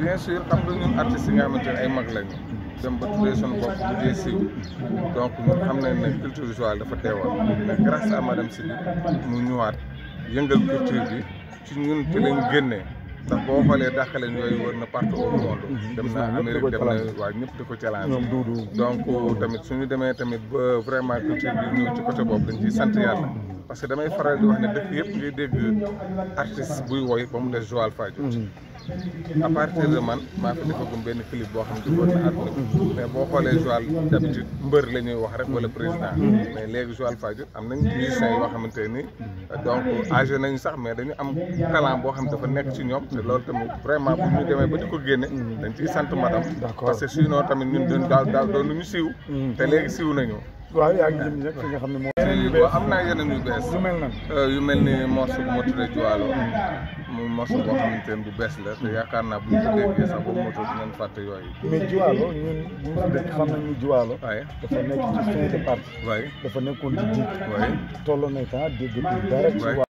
bien sûr xam nga ñun artistes yi nga xamante ne ay mag lañu dem ba tuddee suñu bopp bu dee siiw donc ñun xam nañ ne culture visuelle dafa teewoon mais grâce à madame Sibi mu ñëwaat yëngal culture bi ci ñun ci lañ génnee ndax boo xoolee dàqaleen yooyu wër na partout au monde dem na Amérique dem na waaw ñëpp di ko challenge ñoom duudu donc tamit suñu demee tamit ba vraiment culture bi ñëw ci côté boobu dañ ciy sant yàlla parce que damay faral di wax ne dëkk yëpp ngay dégg artiste buy woy ba mu des Joal Fadiouth à partir de man maa fi defagum benn clip boo xam ne duggoon na àdduna bi mais boo xoolee Joal d'habitude mbër la ñuy wax rek wala président mais léegi Joal Fadiouth am nañ musiciens yoo xamante ni donc âgé nañu sax mais dañu am talent boo xam dafa nekk ci ñoom te loolu tamit vraiment bu ñu demee ba di ko génne dañ ciy sant madame D'accord. parce que sinon tamit ñun dañ daaw daaw doon ñu siiw te léegi siiw nañu waaw yaa ngi jëm rek fi nga xam ne moo waaw am naa yeneen yu bees lu mel nan yu mel ni morceau bu ma tuddee Juwaalo muy morceau boo xamante ne bu bees la te yaakaar naa bu ñu ko déggee sax boobu moto dinañ fàtte yooyu mais Juwaalo ñun ñu ngi fi dëkk xam nañ ni Juwaalo waaye dafa nekk ci fin de partie waaye dafa nekkoon di jiit waaye tolloon na temps déggatul dara ci Ouais.